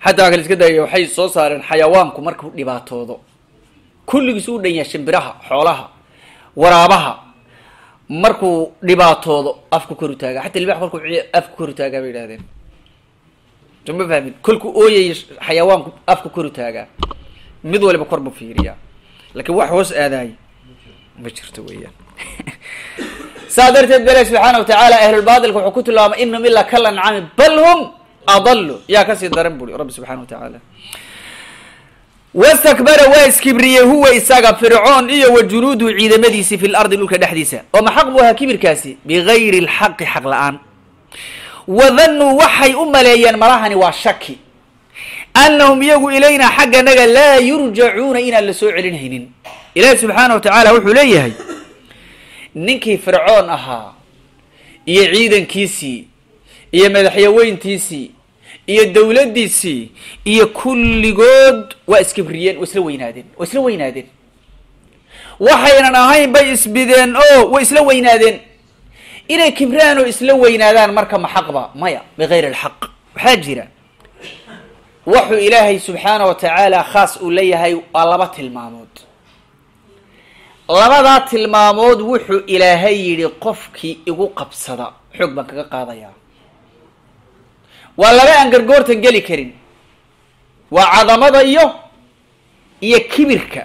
[SPEAKER 1] xataa kale iska daya waxay soo saareen xayawaanku markuu dhibaatoodo kulligiis u dhan yahay shimbiraha xoolaha waraabaha markuu dhibaatoodo afku kor u taagaa xataa libax kolkuu afku kor u taagaa bay yidhahdeen so ma fahmin kolkuu ooyay xayawaanku afku kor u taagaa mid waliba kor buu fiiriyaa laakiin wax hoos aadaay ma jirto weeyaan saa darteed bale subxaana wa tacaala ahlulbaatilka wuxuu ku tilmaamay inahum ilaa kal ancami bal hum adalu yaa kasii daran buri rabbi subxana wa tacaala wastakbara waa iskibriyey huwa isaga fircoon iyo wa junuuduhu ciidamadiisi fi lardi dhulka dhexdiisa oo ma xaq buu ahaa kibirkaasi bigayri lxaqi xaq la-aan wadannuu waxay u maleeyeen malahani waa shaki annahum iyagu ilaynaa xagganaga laa yurjacuuna inaan la soo celinhaynin ilaahi subxaana wa tacaala wuxuu leeyahay ninkii fircoon ahaa iyo ciidankiisii iyo madaxyaweyntiisii iyo dowladdiisii iyo kulligood waa iskibriyeen waa isla weynaadeen waa isla weynaadeen waxaynan ahayn bay isbideen oo way isla weynaadeen inay kibraan oo isla weynaadaan marka ma xaqba maya bigayri alxaq waxaa jira wuxuu ilaahay subxaana wa tacaala khaas uu leeyahay waa laba tilmaamood labadaa tilmaamood wuxuu ilaahay yidhi qofkii igu qabsada xoog baan kaga qaadayaa waa laba aan gargoortan geli karin waa cadamada iyo iyo kibirka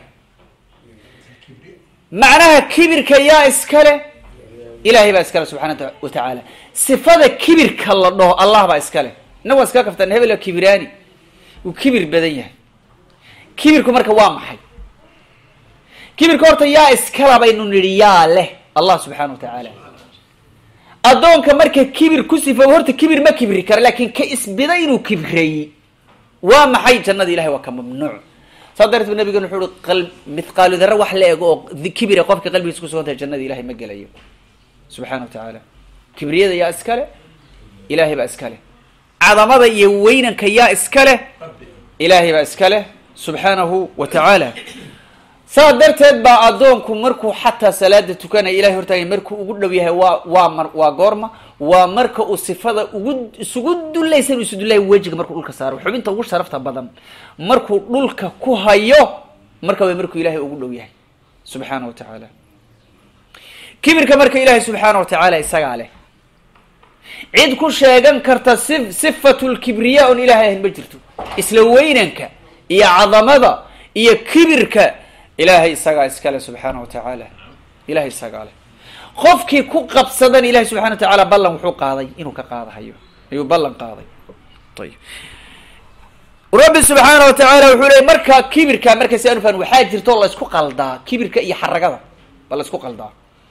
[SPEAKER 1] macnaha kibirka yaa iskale ilahay baa iskale subxaana wa tacaala sifada kibirka la dhaho allah baa iskale innagu waan iska kaftan hebel kibiraani wuu kibir badan yahay kibirku marka waa maxay kibirka horta yaa iskala baynu nidhi yaa leh allah subxaana wa tacaala addoonka marka kibir ku sifooba horta kibir ma kibri kara laakiin ka isbida inuu kibreeyey waa maxay jannada ilahay waa ka mamnuuc saa darteed bu nabigan wuxuu uhi mithqaalu dara wax la ego oo kibira qofka qalbigiisa kusugan tahay jannada ilahay ma gelayo subxana wa tacaala kibriyada yaa iskale ilahay baa iskale cadamada iyo weynanka yaa iskale ilaahay baa iskale subxaanahu wa tacaala saa darteed baa addoonku markuu xataa salaada tukanaya ilahay hortaagay markuu ugu dhow yahay waa waa mar waa goorma waa marka uu sifada ugu isugu dulaysan isu dulaya wejiga markuu dhulka saaro xubinta ugu sharafta badan markuu dhulka ku hayo marka way markuu ilahay ugu dhow yahay subxaana wa tacaala kibirka marka ilaahay subxaana wa tacaala isagaa leh cid ku sheegan karta si sifatu lkibriya oon ilahay ahayn ma jirto isla weynanka iyo cadamada iyo kibirka ilaahay isagaa iskale subxaana wa tacaala ilahay isagaa leh qofkii ku qabsadan ilahay subxana wa tacaala ballan wuxuu qaaday inuu ka qaadahayo ayuu ballan qaaday ayib rabbi subxaana wa tacaala wuxuu leey marka kibirka marka si anufan waxaa jirto la isku qaldaa kibirka iyo xaragada ba la isku qaldaa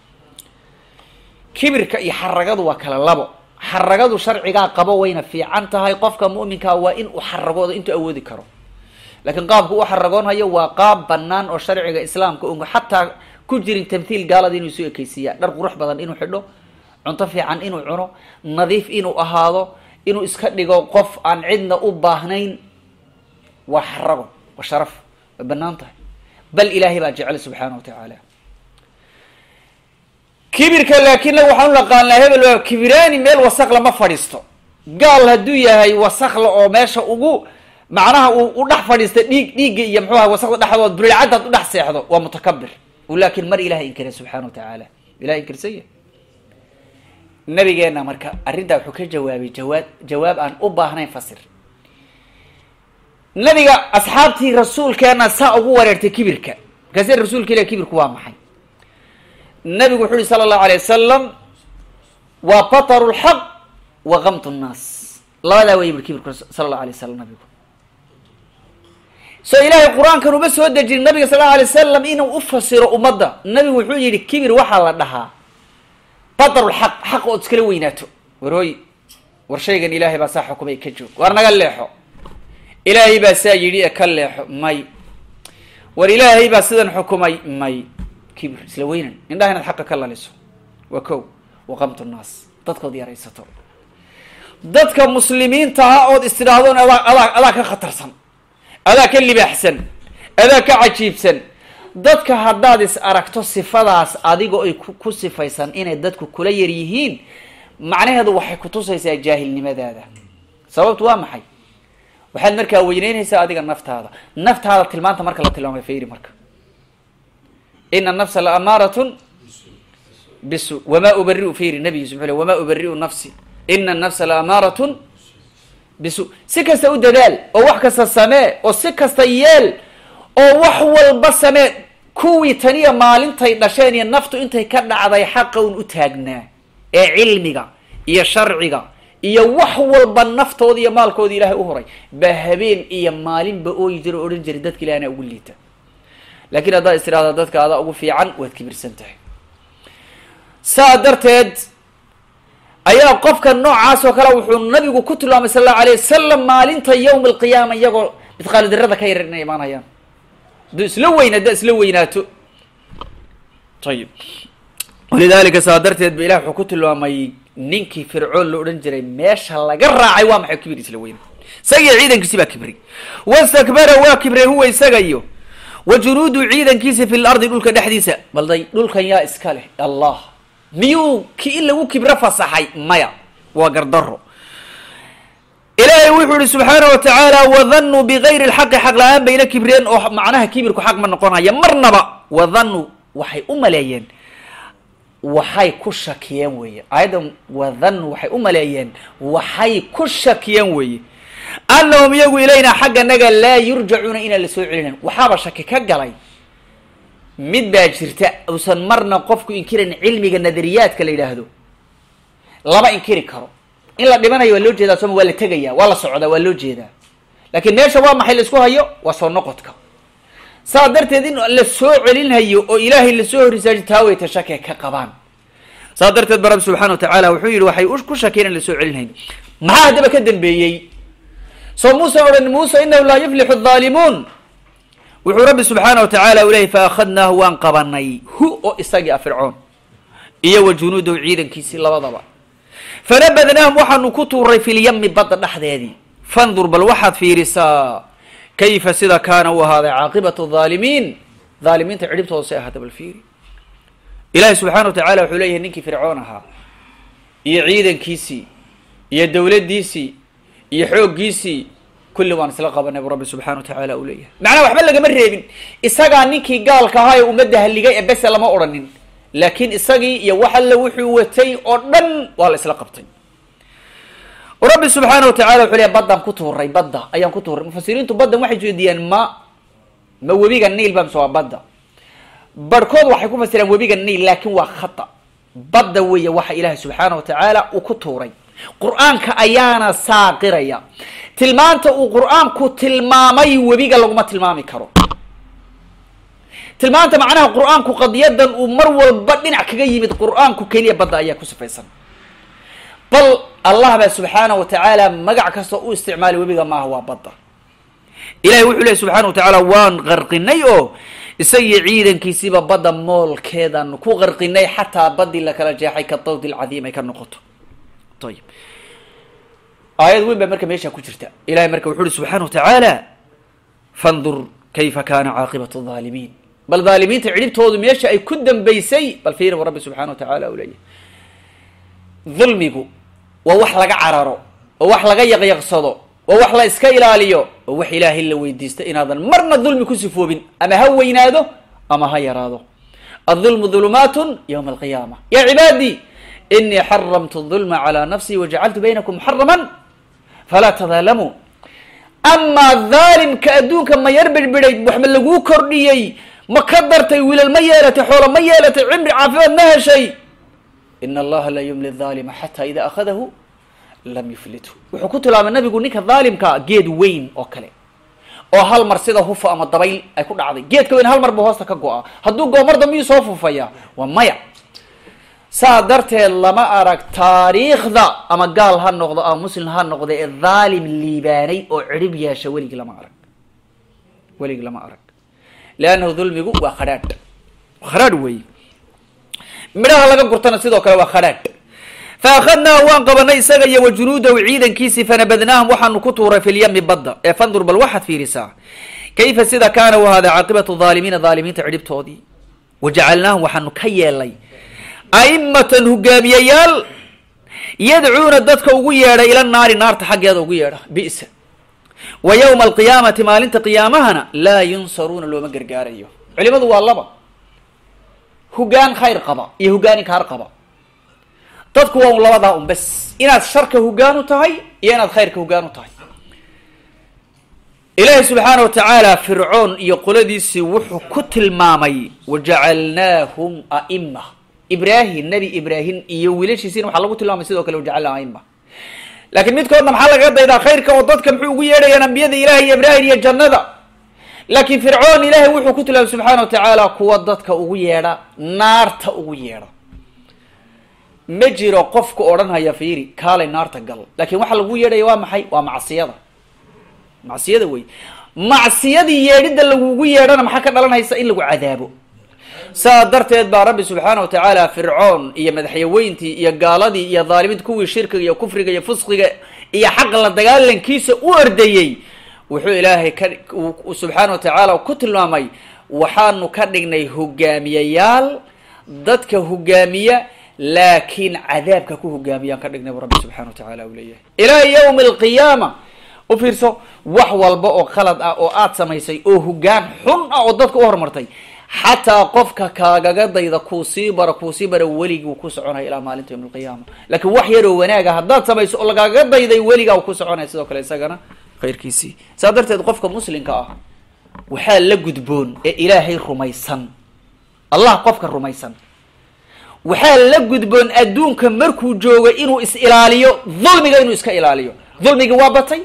[SPEAKER 1] kibirka iyo xaragadu waa kala labo xaragadu sharcigaa qabo wayna fiican tahay qofka mu'minkaa waa in uu xaragoodo intuu awoodi karo laakiin qaabku u xaragoonhayo waa qaab banaan oo sharciga islaamka un xataa ku jirin tamthiil gaalada inuu isu ekeysiiya dhar qurux badan inuu xidho cunto fiican inuu cuno nadiif inuu ahaado inuu iska dhigo qof aan cidna u baahnayn waa xarago waa sharaf way banaan tahay bal ilaahay baa jecel subxaana wa tacaala kibirka laakiin naga waxaan u naqaanaa hebel waa kibiraani meel wasaq lama fadhiisto gaal hadduu yahay wasakla oo meesha ugu macnaha uu u dhex fadhiista dhiig dhiigga iyo muxuu aha wasaqda dhexdood burilcaddaad u dhex seexdo waa mutakabir laakiin mar ilahay inkira subxaana wa tacaala ilahay inkirsan yahay nabigeena marka arrintaa wuxuu ka jawaabay jawaab jawaab aan u baahnayn fasir nabiga asxaabtii rasuulkeena saa ugu wareertay kibirka markaase rasuulka ilah kibirku waa maxay nabigu wuxu uhi sala allahu alay wasalam waa bataru lxaq wa kamtu nnaas labadaa way bui kibirku sala allahu alay wasalam nabigu so ilaahay qur-aankan uma soo dejin nabiga sal allau alay wasalam inuu u fasiro ummadda nabigu wuxuu yihi kibir waxaa la dhahaa bataru lxaq xaq ood iskala weynaato warooy war shaygan ilaahay baa saa xukumay ka joog war naga leexo ilaahay baa saa yidhi e ka leexo may war ilaahay baa sidan xukumay may kibir isla weynan indhaha inaad xaqa ka laliso waa ko waqamtu nnaas dadkood yaraysato dadka muslimiinta ah ood istidhaahdoon adaa adaa adaa ka khatarsan adaa ka libaaxsan adaa ka cajiibsan dadka haddaad is aragto sifadaas adigo ay ku sifaysan inay dadku kula yar yihiin macnaheedu waxay kutusaysaa jaahilnimadaada sababtu waa maxay waxaad markaa weyneynaysaa adiga naftaada naftaada tilmaanta marka la tilmaamay fayri marka ina nafsa la amaaratun bisu wamaa ubariu fayri nabigiisu muxuu le wamaa ubariu nafsi ina nafsa la amaaratun bisu si kasta u dadaal oo wax kasta samee oo si kasta yeel oo wax walba samee kuwii taniya maalintay dhasheen iyo naftu intay ka dhacday xaqa un u taagnaa ee cilmiga iyo sharciga iyo wax walba naftooda iyo maalkooda ilaahay u horay baa habeen iyo maalinba ooyi jira o odhan jiray dadka ilahi anaa ugu liita laakiin haddaad is tidhahda dadka adaa ugu fiican waad kibirsan tahay saa darteed ayaa qofka noocaas oo kale wuxuu nabigu ku tilmaamay sal allahu alayh wasalam maalinta yawma alqiyaama iyagoo midqaali darada ka yarar inay imaanayaan hadduu isla weyn haddaa isla weynaato ayib walidalika saa darteed ba ilah wuxuu ku tilmaamay ninkii fircoon la odhan jiray meesha laga raacay waa maxay kibir isla weyna isagiyo ciidankiisi baa kibray wastakbara waa kibray huwa isaga iyo wa junuudu ciidankiisa fi lardi dhulka dhexdiisa balday dhulkan yaa iska leh allah miyuu ki in lagu kibro fasaxay maya waa gardaro ilaahay wuxuu ihi subxaana wa tacaala wadanuu bigayri lxaqi xaq la-aan bayna kibreen oo macnaha kibirku xaq ma noqonaya marnaba wadanuu waxay u maleeyeen waxay ku shakiyeen weeye aayaddan wadanuu waxay u maleeyeen waxay ku shakiyeen weeye annahum iyagu ilayna xagga naga laa yurjacuuna inaan la soo celinayn waxaaba shaki ka galay mid baa jirta uusan marna qofku inkirayn cilmiga nadariyaadka la yidhaahdo lama inkiri karo in la dhimanayo waa loo jeedaa sooma waa la tegaya waa la socdaa waa loo jeedaa laakiin meesha waa maxay la isku hayo waa soo noqodka saa darteed in la soo celinhayo oo ilaahay lasoo hor isaaji taa weyta shake ka qabaan saa darteed ba rabbi subxana wa tacaala wuxuu yihi waxay ku shakeen in lasoo celinhayn maxaa haddaba ka dambeeyey soo muusan odhan muuse inahu laa yuflixu adhaalimuun wuxuu rabbi subxaana wa tacaala u leeyay fa akhadnaahu waan qabanay hu oo isagii a fircoon iyo wa junuudahu ciidankiisii labadaba fanabadnaahum waxaanu ku tuuray fi lyami badda dhexdeedii fandur bal waxaad fiirisaa kayfa sida kaana u ahaaday caaqibatu haalimiin haalimiinta cidhibtooda say ahaata bal fiiri ilaahi subxana wa tacala wuxuu leeyahay ninkii fircoon ahaa iyo ciidankiisii iyo dowladdiisii iyo xooggiisii kulli waan isla qabanay bu rabbi subxana wa tacaala uu leeyahay macnaha waxba lagama reebin isagaa ninkii gaalka ahaa ee ummadda halligay ee bese lama odhanin laakiin isagii iyo wax alle wuxuu watay oo dhan waa la isla qabtay rabbi subxaana wa tacala wuxuu leeyahy baddaan ku tuuray badda ayaan ku tuuray mufasiriintu baddan waxay jeediyaan ma ma webiga niil ba mise waa badda barhkood waxay ku fasiraan webiga niil laakin waa khata badda weeye waxa ilaahay subxaana wa tacaala uu ku tuuray qur-aanka ayaana saaqiraya tilmaanta uu qur-aanku tilmaamay webiga laguma tilmaami karo tilmaanta macnaha qur-aanku qadiyadan uu mar walba dhinac kaga yimid qur-aanku keliya badda ayaa ku sifaysan bal allah baa subxaana wa tacaala magac kasta u isticmaalay webiga maaha waa badda ilahay wuxuu lehy subxana wa tacaala waan qarqinay oo isagii ciidankiisiiba badda moolkeedaanu ku qarqinay xataa baddii lakala jeexay ka dawdi lcadiim ay ka noqoto ayib aayad weyn baa marka meesha ku jirta ilahay marka wuxu uhi subxana wa tacaala fandur kayfa kana caaqibatu haalimiin bal dhaalimiinta cidhibtoodu meesha ay ku dambaysay bal fiiri bu rabbi subxana wa tacaala u leeyahy dulmigu waa wax laga cararo oo wax laga yaqyaqsado oo wax la iska ilaaliyo oo wax ilaahay la weydiista inaadan marna dulmi ku sifoobin ama ha weynaado ama ha yaraado adulmu dulumaatun ywma alqiyaama ya cibaadii inii xaramtu dulma calى nafsii wajacaltu baynakum muxaraman falaa tadaalamuu amaa dhaalimka adduunka ma yar birbiday waxma laguu kordhiyey ma ka dartay wiilal ma yeelatay xoolo ma yeelatay cimri caafimaad ma heshay in allaha la yumli dhaalima xata ida akhadahu lam yuflithu wuxuu ku tilmaamay nabigu ninka dhaalimka geed weyn oo kale oo hal mar sida hufa ama dabayl ay ku dhacday geedka weyn hal mar buu hoosta ka go-a hadduu goomar dambiyuu soo fufaya waa maya saa darteed lama arag taariikhda ama gaal ha noqdo ama muslim ha noqdo ee dhaalim liibaanay oo cirib yeesha weligii lama arag weligii lama arag leannahu dulmigu waa khadhaadh khadhaadh wey midhaha laga gurtana sidoo kale waa khadhaadh fa akhadnaahu waan qabanay isaga iyo wa junuudahu ciidankiisii fanabadnaahum waxaanu ku tuuray fi lyami badda ee fandur bal waxaad fiirisaa kayfa sida kaana u ahaaday caaqibatu dhaalimiina dhaalimiinta cidhibtoodii wajacalnaahum waxaanu ka yeelnay aimatan hogaamiyayaal yadcuuna dadka ugu yeedha ila naari naarta xaggeeda ugu yeedha bisa wa yowma alqiyaamati maalinta qiyaamahana laa yunsaruuna looma gargaarayo culimadu waa laba hoggaan khayr qaba iyo hoggaan inkaar qaba dadku waa un labadaa un bes inaad sharka hoggaan u tahay iyo inaad khayrka hoggaan u tahay ilaahi subxaana wa tacaala fircoon iyo qoladiisii wuxuu ku tilmaamay wajacalnaahum a'ima ibraahim nebi ibraahim iyo wiilashiisiina waxaa lagu tilmaamay sidoo kale wajacalnaa aima laakiin midkoodna maxaa lagaga daydaa khayrka oo dadka muxuu ugu yeedhayaan ambiyada ilahi iyo ibraahim iyo jannada laakiin fircoon ilaahay wuxuu ku tilmaamay subxaana wa tacaala kuwa dadka ugu yeedha naarta ugu yeedha ma jiro qofku odhanhaya fiiri kaalay naarta gal laakiin waxaa lagu yeedhaya waa maxay waa macsiyada macsiyada wey macsiyadii yeedhidda lagugu yeedhana maxaa ka dhalanaysa in lagu cadaabo saa darteed baa rabbi subxaana wa tacaala fircoon iyo madaxyaweyntii iyo gaaladii iyo dhaalimiinta kuwii shirkiga iyo kufriga iyo fusqiga iyo xaqa la dagaalankiisa u ordayey wuxuu ilaahay ka subxaana wa tacaala ku tilmaamay waxaanu ka dhignay hogaamiyayaal dadka hogaamiya laakiin cadaabka ku hogaamiyaan ka dhignay bu rabbi subxana wa tacaala uu leeyahay ilaa yawmi alqiyaama u fiirso wax walba oo khalad ah oo aad samaysay oo hoggaan xun ah oo dadka u horumartay xataa qofka kaagaga dayda kuu sii bara kuu sii bara weligii ku soconaya ilaa maalinta yawm alqiyaama laakiin wax yaroo wanaaga haddaad samayso oo lagaaga dayday weligaa ku soconaya sidoo kale isagana khayrkiisii saa darteed qofka muslimka ah waxaa la gudboon ee ilaahay rumaysan allah qofka rumaysan waxaa la gudboon adduunka markuu joogo inuu is ilaaliyo dulmiga inuu iska ilaaliyo dulmigi waa batay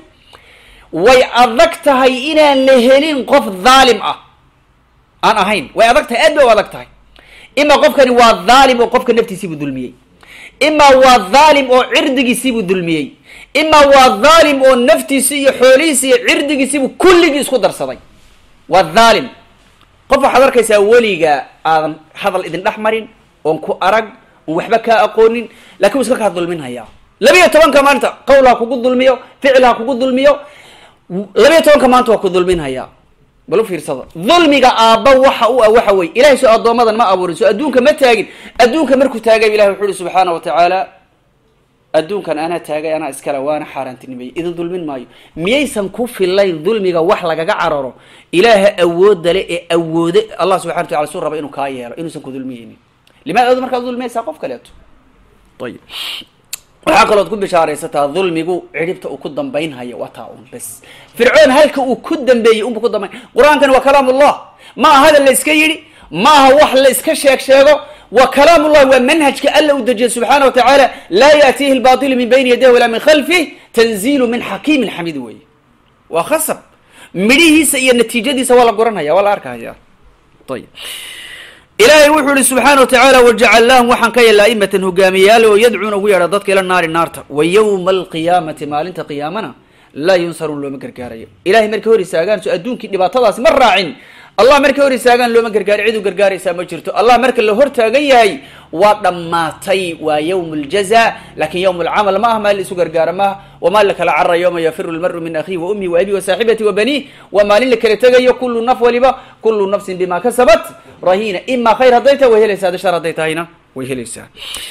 [SPEAKER 1] way adag tahay inaan la helin qof dhaalim ah aan ahayn way adag tahay aad bay u adag tahay imaa qofkani waa dhaalim oo qofka naftiisiibuu dulmiyey imaa waa dhaalim oo cirdigiisiibuu dulmiyey imaa waa dhaalim oo naftiisi iyo xoolihiisi iyo cirdigiisiibuu kulligii isku darsaday waa dhaalim qof waxaad arkaysaa weliga aadan hadal idin dhex marin oon ku arag oon waxba kaa aqoonin lakin u iska kaa dulminhayaa labiyo tobanka maalinta qowl ha kugu dulmiyo ficil ha kugu dulmiyo labiyo tobanka maanta waa ku dulminhayaa bal u fiirsada dulmiga aabba waxa u ah waxa weye ilahay soo addoomadan ma abuurin soo adduunka ma taagin adduunka markuu taagay ilahi wuxu uhi subxaana wa tacaala adduunkan anaa taagay anaa iskale waana xaaraantinimeeyey idin dulmin maayo miyaysan ku filayn dulmiga wax lagaga cararo ilaaha awoodda le ee awoode allah subxana wa tacala suu raba inuu kaa yeelo inuusan ku dulmiyeynin limaada ad markaad dulmiyaysaa qof kaleeto ayib waxaa kalooad ku bishaaraysataa dulmigu cidhibta uu ku dambaynhayo waa taa un bes fircoon halka uu ku dambeeyey unbu ku dambayn qur-aankani waa kalaam ullah ma aha hadal la iska yidhi ma aha wax la iska sheeg sheego wa kalaam ullahi waa manhajka alla u dejiyay subxaana wa tacaala laa yaatiihi lbaatilu min bayni yadayh walaa min khalfih tanziilu min xakiimin xamiid weeye waa khasab midhihiisa iyo natiijadiisa waa la guranhaya waa la arkahaya ayib ilaahay wuxuu ihi subxaana wa tacaala wajacalnaahum waxaan ka yeelna aimatan hogaamiyayaal oo yadcuuna ugu yeedha dadka ila naari naarta wa yowma alqiyaamati maalinta qiyaamana laa yunsaruun looma gargaarayo ilahay markay hor istaagaan so adduunkii dhibaatadaasi ma raacin allah markay hor istaagaan looma gargaari cid u gargaaraysaa ma jirto allah marka la hor taagan yahay waa dhammaatay waa yowm aljaza lakin yowm alcamal ma ah maa la isu gargaara maaha wamaa la kala carara yowma yafiru lmaru min akhihi wa ummihi wa abihi wa saaxibati wa baniih waa maalin la kala tegayo kullu naf waliba kullu nafsin bima kasabat rahina ima khayr hadday tahay way helaysaa hadda shar hadday tahayna way helaysaa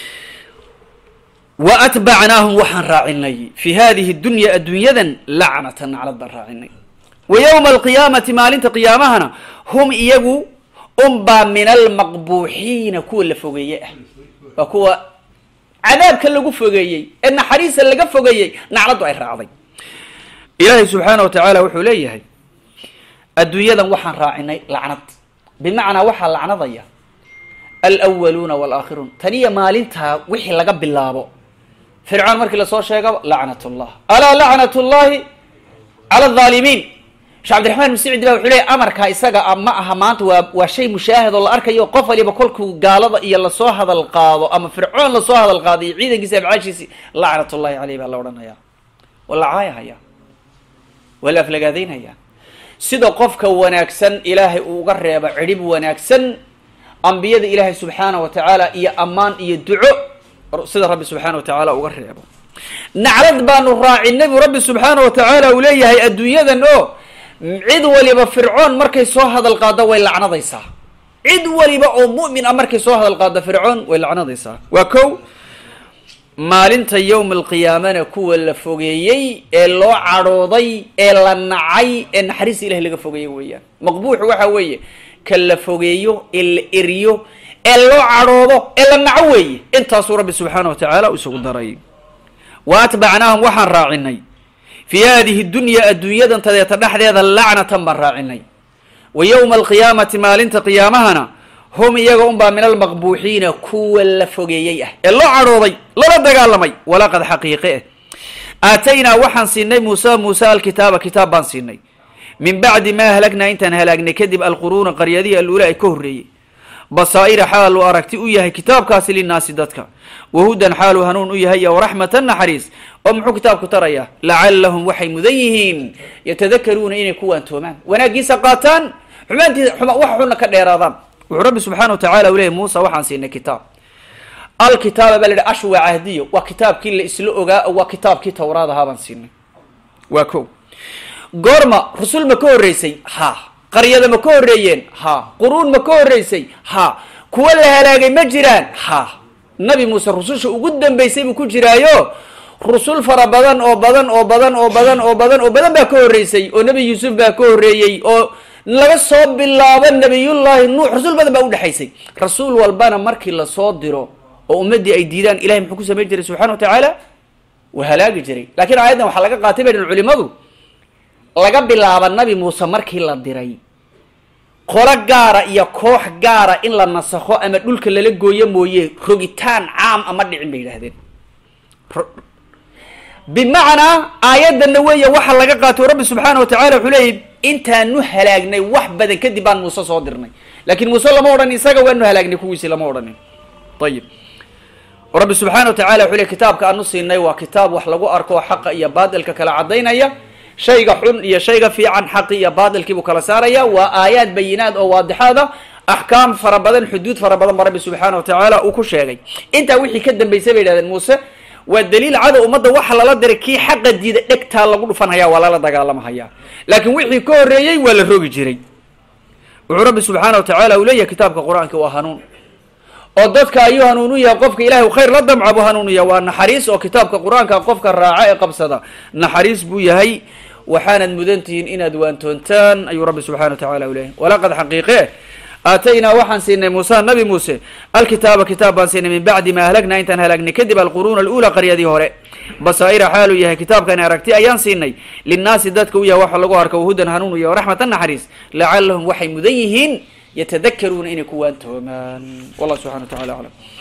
[SPEAKER 1] wa atbacnaahum waxaan raacinay fi hadihi dunya addunyadan lacnatan naclad baan raacinay wa yowma alqiyaamati maalinta qiyaamahana hum iyagu unbaa min almaqbuuxiina kuwa la fogeeye ah waa kuwa cadaabka lagu fogeeyey ee naxariista laga fogeeyey nacladdu ay raacday ilaahay subxaana wa tacaala wuxuu leeyahay adduunyadan waxaan raacinay lacnad bimacnaa waxaa lacnadaya alwaluuna walaakhiruun taniya maalintaa wixii laga bilaabo fircoon markii lasoo sheegaba lacnat llah alaa lacnat llahi cala alaalimiin shee cabdiraxmaan musicid ba wuxuu leey amarkaa isaga ma aha maanta waa waa shay mushaahad oo la arkayo qof waliba kolkuu gaalada iyo lasoo hadal qaado ama fircoon lasoo hadal qaado iyo ciidankiisa abcaashiisi lacnat llahi caleyh baa la odhanaya waa la caayahaya waa la aflagaadaynaya sida qofka wanaagsan ilaahay uu uga reebo cidhib wanaagsan ambiyada ilaahay subxaana wa tacaala iyo ammaan iyo duco sida rabbi subxaana wa tacaala uga reebo naclad baanu raacinay buu rabbi subxaana wa tacaala uu leeyahay adduunyadan oo cid waliba fircoon markay soo hadal qaado way lacnadaysaa cid waliba oo mu'min ah markay soo hadal qaado fircoon way lacnadaysaa waa ko maalinta yowma alqiyaamana kuwa la fogeeyey ee loo cadhooday ee la nacay ee naxariista ilahi laga fogeeyey weeyaan maqbuuxu waxa weeye ka la fogeeyo ee la eriyo ee loo cadhoodo ee la naco weeye intaasuu rabbi subxaana wa tacaala isugu daray wa atbacnaahum waxaan raacinay fii hadihi dunya adduunyadan tadeeta dhexdeeda lacnatan baan raacinay wa yowma alqiyaamati maalinta qiyaamahana hum iyaga unbaa min almaqbuuxiina kuwa la fogeeyey ah ee loo cadhooday lala dagaalamay walaqad xaqiiqe eh aataynaa waxaan siinay muusa muuse alkitaaba kitaab baan siinay min bacdi maa halagnaa intaan halaagnay kadib alquruuna qaryadihii aluula ay ka horreeyey basaa'ira xaaluu aragti u yahay kitaabkaasi linaasi dadka wahudan xaaluu hanuun u yahay iyo waraxmatan naxariis oo muxuu kitaabku tarayaa lacallahum waxay mudan yihiin yatadakaruuna inay ku waantoomaan wanaaggiisa qaataan xumaantiisa xuma wax xunna ka dheeraadaan wuxuu rabbi subxaana wa tacala u leeyay muusa waxaan siinay kitaab alkitaaba baa la yidhi ashwa cahdiyo waa kitaabkii la isla ogaa waa kitaabkii tawraad ahaa baan siinay waa ko goorma rusul ma ka horreysay ha qaryada ma ka horreeyeen ha quruun ma ka horreysay ha kuwa la halaagay ma jiraan ha nabi muuse rususha ugu dambeysay buu ku jiraayo rusul fara badan oo badan oo badan oo badan oo badan oo badan baa ka horreysay oo nebi yuusuf baa ka horreeyey oo laga soo bilaabo nabiyullaahi nuux rasuul badan baa udhexaysay rasuul walbana markii lasoo diro oo ummaddii ay diidaan ilahay muxuu ku samayn jiray subxana wa tacaala waa halaagi jiray lakiin aayaddan waxaa laga qaatay bay dhan culimadu laga bilaaba nabi muuse markii la diray qolo gaara iyo koox gaara in la nasakho ama dhulka lala gooyo mooye rogitaan caam ama dhicin bay yidhahdeen bimacnaa aayaddanna weeye waxa laga qaatay rabbi subxaana wa tacala wuxuu leeyay intaanu halaagnay wax badan kadib baan muuse soo dirnay lakin muuse lama odhan isaga waanu halaagnay kuwiisi lama odhanin ayib rabbi subxaana wa tacala wuxuu ley kitaabka aanu siinay waa kitaab wax lagu arko xaqa iyo baatilka kala cadaynaya shayga xun iyo shayga fiican xaqi iyo baatilkiibuu kala saaraya waa aayaad bayinaad oo waadixaad ah axkaam fara badan xuduud fara badan ba rabbi subxaana wa tacaala uu ku sheegay intaa wixii ka dambeysay bay yidhahdeen muuse waa daliil cadow ummadda waxa lala diray kii xaqa diida dhegtaa lagu dhufanhaya waa lala dagaalamahaya laakiin wixii ka horreeyey waa la rogi jiray wuxuu rabbi subxaana wa tacaala uu leeyahay kitaabka qur-aanka waa hanuun oo dadka ayuu hanuun u yahay qofka ilahay u khayr la damca buu hanuun u yahay waa naxariis oo kitaabka qur-aanka qofka raaca ee qabsada naxariis buu yahay waxaanad mudan tihiin inaad waantoontaan ayuu rabbi subxana wa tacala u leeyahay walaqad xaqiiqe aataynaa waxaan siinay muuse nabi muuse alkitaaba kitaab baan siinay min bacdi ma halagnaa intaan halaagnay kadib alquruuna alula qaryadii hore basaa'ira xaaluu yahay kitaabkani aragti ayaan siinay linnaasi dadka u yahay waxa lagu arka wahudan hanuun u yahay waraxmatan naxariis lacalahum waxay mudan yihiin yatadakaruuna inay ku waantoomaan wallah subxana wa tacala aclam